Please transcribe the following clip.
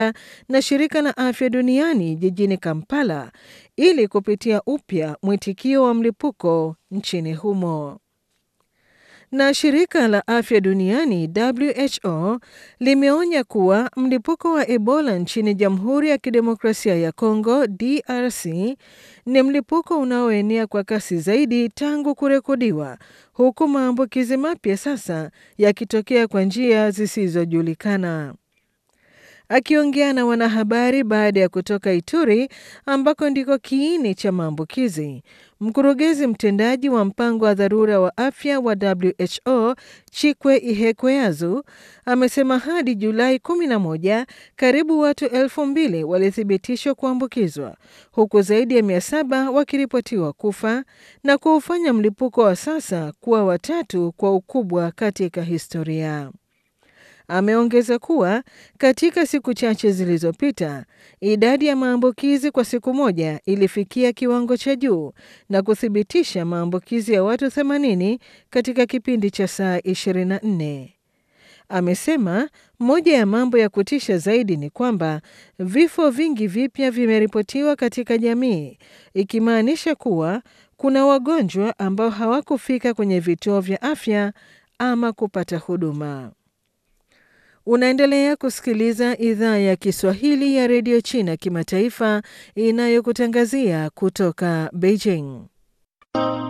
na shirika la afya duniani jijini Kampala ili kupitia upya mwitikio wa mlipuko nchini humo. Na shirika la afya duniani WHO limeonya kuwa mlipuko wa Ebola nchini Jamhuri ya Kidemokrasia ya Kongo DRC ni mlipuko unaoenea kwa kasi zaidi tangu kurekodiwa, huku maambukizi mapya sasa yakitokea kwa njia zisizojulikana. Akiongea na wanahabari baada ya kutoka Ituri ambako ndiko kiini cha maambukizi, mkurugenzi mtendaji wa mpango wa dharura wa afya wa WHO Chikwe Ihekweazu amesema hadi Julai 11 karibu watu elfu mbili walithibitishwa kuambukizwa huku zaidi ya mia saba wakiripotiwa kufa na kuufanya mlipuko wa sasa kuwa watatu kwa ukubwa katika historia. Ameongeza kuwa katika siku chache zilizopita idadi ya maambukizi kwa siku moja ilifikia kiwango cha juu na kuthibitisha maambukizi ya watu 80 katika kipindi cha saa 24. Amesema moja ya mambo ya kutisha zaidi ni kwamba vifo vingi vipya vimeripotiwa katika jamii, ikimaanisha kuwa kuna wagonjwa ambao hawakufika kwenye vituo vya afya ama kupata huduma. Unaendelea kusikiliza idhaa ya Kiswahili ya redio China kimataifa inayokutangazia kutoka Beijing.